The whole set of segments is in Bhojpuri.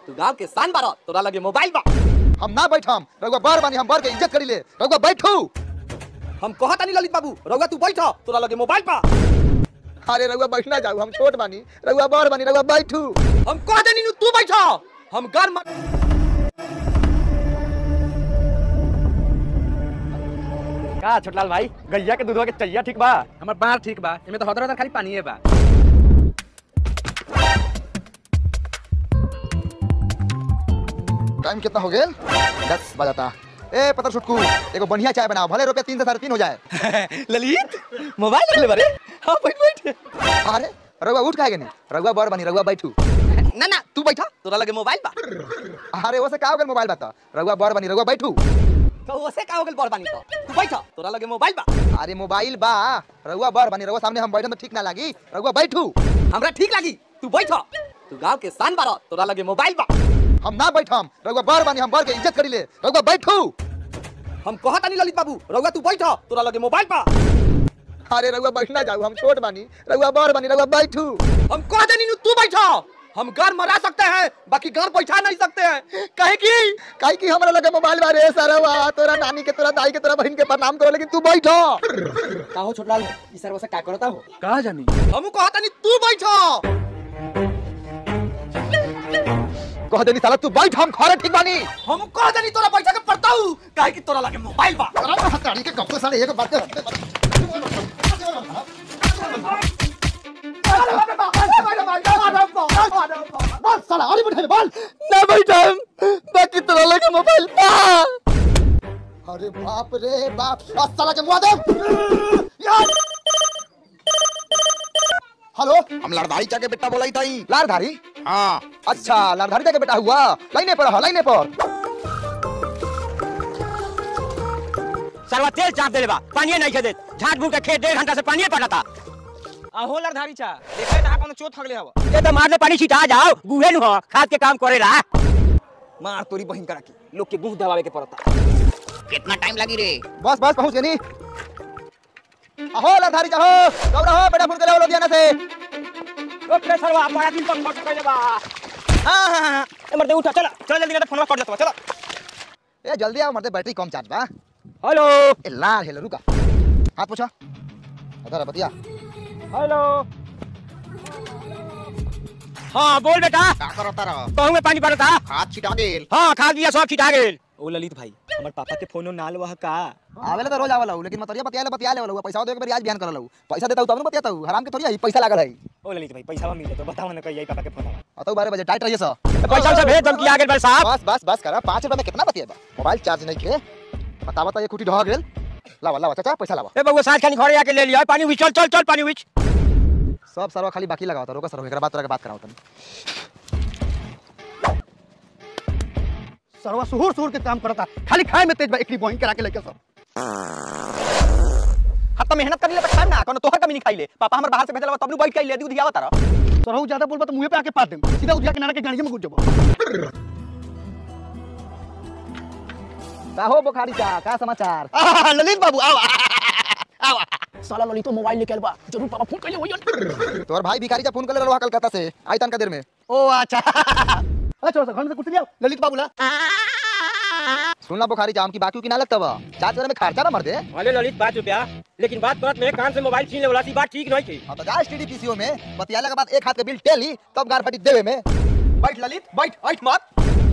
तू गांव के शान बारा तोरा लगे मोबाइल बा हम ना बैठम रउआ बर बानी हम बर के इज्जत करी ले रउआ बैठू हम कहत नहीं ललित बाबू रउआ तू बैठ तोरा लगे मोबाइल बा अरे रउआ बैठना जाऊ हम छोट बानी रउआ बर बानी रउआ बैठू हम कह देनी नु तू बैठ हम घर म- का छोटलाल भाई गैया के दूधवा के चैया ठीक बा हमर बाहर ठीक बा एमे तो हदर हदर खाली पानीए बा टाइम कितना हो गेल दस बजाता ए पतर छुटकू एगो बढ़िया चाय बनाओ भले रुपया तीन से साढ़े तीन हो जाए ललित मोबाइल लगले बारे हां बैठ बैठ अरे रउआ उठ काहे नहीं रउआ बर बानी रउआ बैठू ना ना तू बैठ तोरा लगे मोबाइल बा अरे वो से का हो गेल मोबाइल बता रउआ बर बानी रउआ बैठू तो ओसे का हो गेल बरबानी तो तू बैठ तोरा लगे मोबाइल बा अरे मोबाइल बा रउआ बर बानी रउआ सामने हम बैठम तो ठीक ना लागी रउआ बैठू हमरा ठीक लागी तू बैठ तू गांव के शान बारा तोरा लगे मोबाइल बा हम ना बैठम रउआ बर बानी हम बर के इज्जत करी ले रउआ बैठू हम कहत नहीं ललित बाबू रउआ तू बैठ तोरा लगे मोबाइल बा अरे रउआ बैठना जाऊ हम छोट बानी रउआ बर बानी रउआ बैठू हम कह देनी नु तू बैठ हम घर मरा सकते हैं बाकी घर बैठा नहीं सकते हैं कहे की काहे कि हमरा लगे मोबाइल बारे सरवा तोरा नानी के तोरा दाई के तोरा बहन के प्रणाम करो लेकिन तू बैठो का हो छोटलाल ई सरवा से का करता हो का जानी हम कहत नहीं तू बैठ कह देनी साला तू बैठ हम खरे ठीक बानी हम कह देनी तोरा बैठा के पड़ता हूँ काहे कि तोरा लगे मोबाइल बा अरे हताड़ी के गप्पे साले एक बात बोल साला अरे बैठे बोल ना बैठम बाकी तोरा लगे मोबाइल बा अरे बाप रे बाप आ साला के मुआ दे यार हेलो हम लड़धारी चा के बेटा बोलाई ताई लारधारी हाँ अच्छा लारधारी का बेटा हुआ लाइने पर लाइने पर सरवा तेल चाप देले बा पानी नहीं खेदे झाट भूट के खेत डेढ़ घंटा से पानी पड़ता आहो लड़धारी चा देखै ता कोनो चोट थगले हवा ये तो मारने पानी छिटा जाओ गुहे नु हो खाद के काम करेला मार तोरी बहिन करा के लोग के गुह दबावे के पड़ता कितना टाइम लगी रे बस बस पहुंच गए नी अहो लारधारी जाहो दौड़ा हो बेटा फोन करे लुधियाना से ओ प्रे सरवा बड़ा दिन तक फट कइले बा हां हां हां ए मर्दे उठा चल चल जल्दी ना फोनवा कट जाता चलो ए जल्दी आओ मरते बैटरी कम चार्ज बा हेलो ए लाल हेलो रुका हाथ पूछा अधर बतिया हेलो हाँ बोल बेटा का करता रह कहूँ में पानी पड़ता हाथ छिटा गेल हाँ खाद दिया सब छिटा गेल ओ ललित भाई हमर पापा के फोनो नाल वह का आवेला तो रोज आवेला लेकिन मतरिया बतिया ले बतिया ले वाला पैसा दे के आज बिहान करला पैसा देता तब न बतियाता हराम के थोड़ी है पैसा लागल है ओ ललित भाई पैसा मिले तो बताओ ना कहिए पापा के फोन आवा अतो बारह बजे टाइट रहिए सर पैसा से भेज दम की आगे बल साहब बस बस बस करा पाँच रुपए में कितना बतिएबा मोबाइल चार्ज नहीं के बता बता ये कुटी ढह गेल लावा लावा चाचा पैसा लावा ए बउआ साथ खानी घरे आके ले लिया पानी उछ चल चल चल पानी उछ सब सरवा खाली बाकी लगाओ रोका सर एकरा बात तोरा के बात कराओ तनी सरवा सुहुर सुहुर के काम करता खाली खाए में तेज बा एकरी बहिन करा के लेके सब हत्ता मेहनत कर ले तो खाम ना कोनो तोहर कमी नहीं खाइले पापा हमर बाहर से भेजला तब नु बैठ के ले दूध दियावा तारा सरहु ज्यादा बोलबा तो मुंह पे आके पात देम सीधा उधिया किनारे के गाड़िए में घुस जबो का हो बुखारी चा का समाचार आहा, ललित बाबू आओ आओ साला ललित मोबाइल लेके आलबा जरूर पापा फोन कइले होयन तोर भाई भिखारी जा फोन कर ले रहा कलकत्ता से आई तन का देर में ओ अच्छा अच्छा घर से कुछ लिया ललित बाबू ला सुनला बुखारी जा हम की बाकी की ना लगता बा चार्ज करे में खर्चा ना मर दे अरे ललित पाँच रुपया लेकिन बात करत में कान से मोबाइल छीन ले वाला सी बात ठीक नहीं थी अब तो जा एसटीडी पीसीओ में बतियाला के बाद एक हाथ के बिल टेली तब गार फटी देवे में बैठ ललित बैठ बैठ मत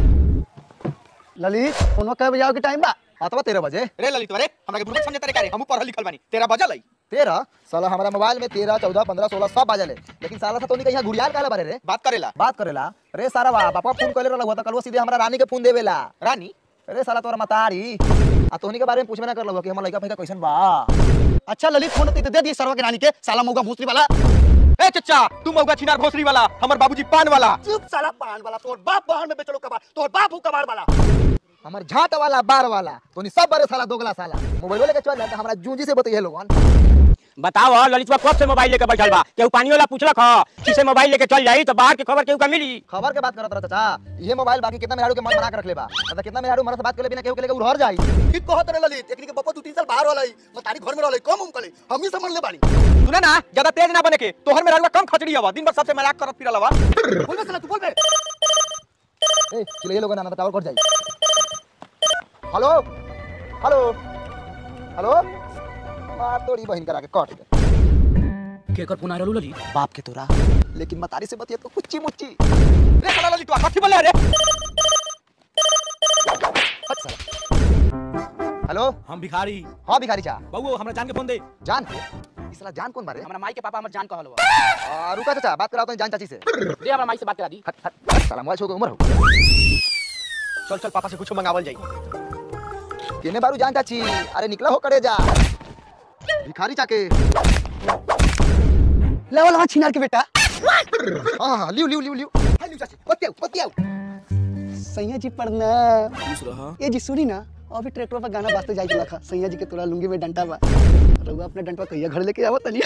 ललित फोनो कह बजाओ के टाइम बा अथवा तेरह बजे रे ललित रे हमरा के बुढ़ा समझे तारे करे हम पढ़ल लिखल बानी तेरा बजल है तेरह साला हमारा मोबाइल में तेरह चौदह पंद्रह सोलह सब बाजल है लेकिन साला सा तो नहीं यहाँ घुड़ियाल काला बारे रे बात करेला बात करेला रे सारा बा पापा फोन करे रहा तो कल वो सीधे हमारा रानी के फोन देवेला रानी अरे साला तोरा मतारी आ तोहनी के बारे में पूछबे ना कर लो कि हमर लड़का फैका कैसन बा अच्छा ललित फोन तो दे दी सरवा के रानी के साला मौका भूसरी वाला ए चचा तू मौगा छिनार भोसरी वाला हमर बाबूजी पान वाला चुप साला पान वाला तोर बाप बाहर में बेचलो कबार तोर बाप हु कबार वाला हमर झाट वाला बार वाला तोनी सब बारे साला दोगला साला मोबाइल लेके चल जाता हमरा जूंजी से बतइए लोगन बताओ ललितवा कब से मोबाइल लेके बैठल बा केहू पानी वाला पूछलक ह किसे मोबाइल लेके चल जाई तो बाहर के खबर केहू का मिली खबर के बात करत रहा चाचा ये मोबाइल बाकी कितना मेहरारू के मन बना के रख ले बा मतलब कितना मेहरारू मरद से बात कर ले बिना केहू के लेके उड़हर जाई ठीक कहत रे ललित एकनी के पप्पा दू तीन साल बाहर वाला मतारी घर में रहले कम उम कले हम ही समझ ले बानी सुना ना ज्यादा तेज ना बने के तोहर में रहलवा कम खचड़ी हवा दिन भर सबसे मजाक करत फिरल हवा बोल बे साला तू बोल बे ए चिल्लाइए लोगन ना तो टावर कट जाई हेलो हेलो हेलो मार तोड़ी बहन करा के कट गए केकर फोन आ रहलो ललित बाप के तोरा लेकिन मतारी से बतिया तो कुच्ची मुच्ची रे साला ललितवा कथी बोले रे हट साला हेलो हम भिखारी हाँ भिखारी चा बउओ हमरा जान के फोन दे जान इस साला जान कौन बारे हमरा माई के पापा हमर जान कहल बा आ, रुका चाचा बात कराओ तो जान चाची से दे हमरा माई से बात करा दी हट हट हट, साला मोबाइल छोड़ के उमर हो चल चल पापा से कुछ मंगावल जाई केने बारू जान चाची अरे निकला हो करे जा भिखारी चाके लेवल वहाँ छिनार के बेटा हाँ हाँ लियो लियो लियो लियो हाय लियो चाची बतियाओ बतियाओ सैया जी प्रणाम ये जी सुनी ना अभी ट्रैक्टर पर गाना बाजते जाई लखा सैया जी के तोरा लुंगी में डंटा बा रउआ अपने डंटा कहिया घर लेके आवत तनी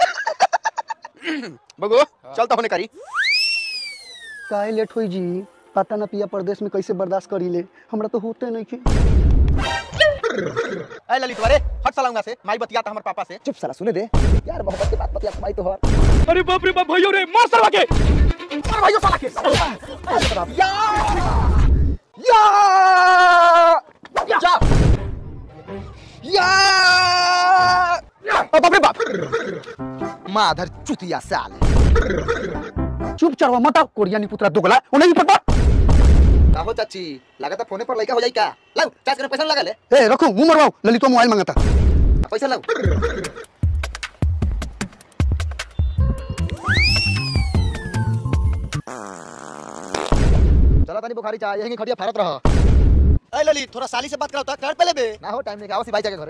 बगो चल तो होने करी काहे लेट होई जी पता ना पिया परदेश में कैसे बर्दाश्त करी ले हमरा तो होते नहीं के ए ललितवा रे हट साला उंगा से माई बतिया हमर पापा से चुप साला सुने दे यार मोहब्बत की बात बतिया भाई तो हर अरे बाप रे बाप भैयो रे मार सरवा के मार भाइयों साला के या या जा या ओ बाप रे बाप माधर चुतिया साले चुप चढ़वा मत आओ कोरियानी पुत्रा दोगला उन्हें भी पता का हो चाची लगा था फोने पर लड़का हो जाई का लाओ चाच के पैसा लगा ले ए रखो मुंह मरवाओ ललितो मोबाइल मांगता पैसा लाओ चला तनी बुखारी चाह यहीं खड़िया फारत रह ए ललित थोड़ा साली से बात कराओ कर पहले बे ना हो टाइम नहीं आओ सी भाई जाके घरे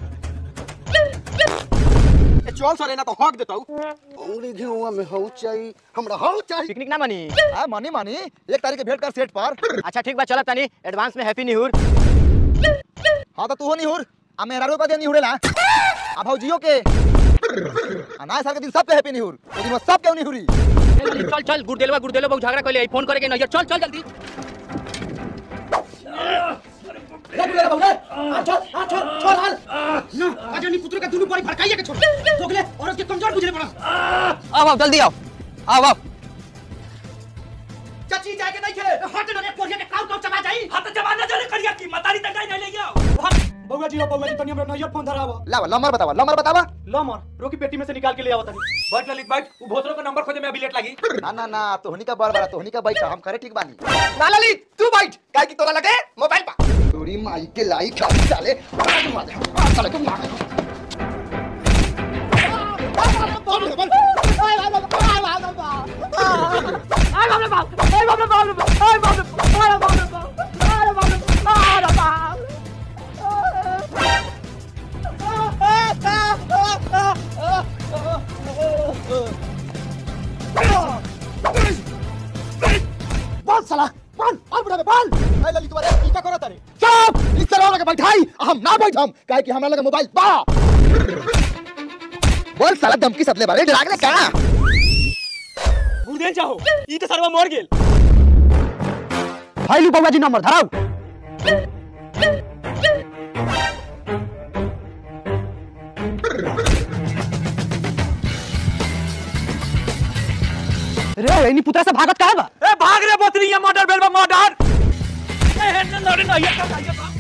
ए चल सरे ना तो हक देतौ अंगुली घेउआ में हौ चाही हमरा हौ चाही पिकनिक ना मनी हां मानी मानी एक तारीख के भेंट कर सेट पर अच्छा ठीक बा चला तनी एडवांस में हैप्पी न्यू ईयर हां तो तू हो नहीं हुर आ मेरा रुपया दे नहीं हुरेला आ भौजियो के आ ना साल के दिन सब के हैप्पी नहीं हुर ओ दिन में सब के नहीं हुरी चल चल गुरदेलवा गुरदेलवा बहुत झगड़ा कइले फोन करे के नहीं चल चल जल्दी आओ आओ जल्दी आओ आओ आओ चाची जाके नहीं खे हट रे कोरिया के काउ काउ चबा जाई हाथ जबा न जाने करिया की मतारी तक नहीं ले गया बउआ जी बउआ जी तनी हमरा नैयर फोन धरावा लावा नंबर बतावा नंबर बतावा लो मर रोकी पेटी में से निकाल के ले आवा तनी बैठ ललित बैठ वो भोसरो का नंबर खोजे में अभी लेट लगी ना ना ना तोहनी का बड़ बड़ा तोहनी का बैठ हम करे ठीक बानी ना ललित तू बैठ काहे की तोरा लगे मोबाइल पा तोरी माई के लाई खा साले आज मार दे आज साले को मार दे बोल साला बोल और बुढ़ा बोल ए ललित वाले ई का करत रे चुप इस तरह लगे बैठाई हम ना बैठम काहे कि हमरा लगे मोबाइल बा बोल साला धमकी सतले बारे डरागले का गुरदेल जाओ ई तो सरवा मर गेल फाइलू बाबा जी नंबर धराओ रे इनी पुत्रा से भागत काहे बा ए भाग रे बतरी ये मर्डर बेल बा मर्डर ए हे न लड़े नहीं ये का